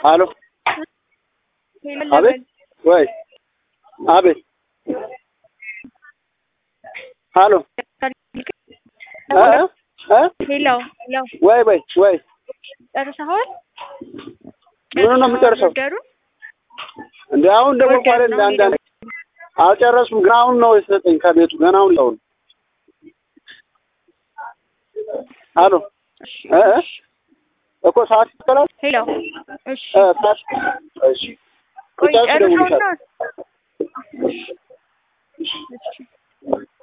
አሎ አቤት ወይ አቤት አሎ እ እ ሄሎ ሄሎ ወይ ወይ ወይ ጨርሰኸዋል? ምኑ ነው የምጨርሰው? ኦርደሩን እንደ አሁን ደግሞ ቋለ እንደ አንዳንድ አልጨረስኩም፣ ግን አሁን ነው የሰጠኝ ከቤቱ ገና አሁን ነው። አሎ እ እ እኮ ሰዓት ይከላል ሄሎ እሺ እ ሰዓት እሺ ቆይ ቁጫጭ ጨርሰውና ደውልሻል እሺ